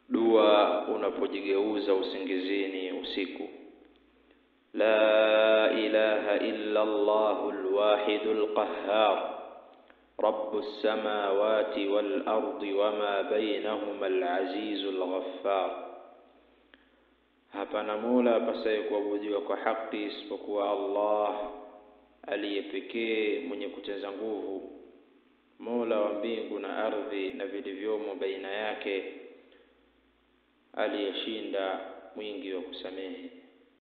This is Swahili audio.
dua unapojigeuza usingizini usiku la ilaha illa Allahu alwahidu alqahhar رب السماوات والأرض وما بينهما العزيز الغفار hapana mola apasaye kuabudiwa kwa haki isipokuwa Allah aliye pekee mwenye kuteza nguvu mola wa mbingu na ardhi na vilivyomo baina yake aliyeshinda mwingi wa kusamehe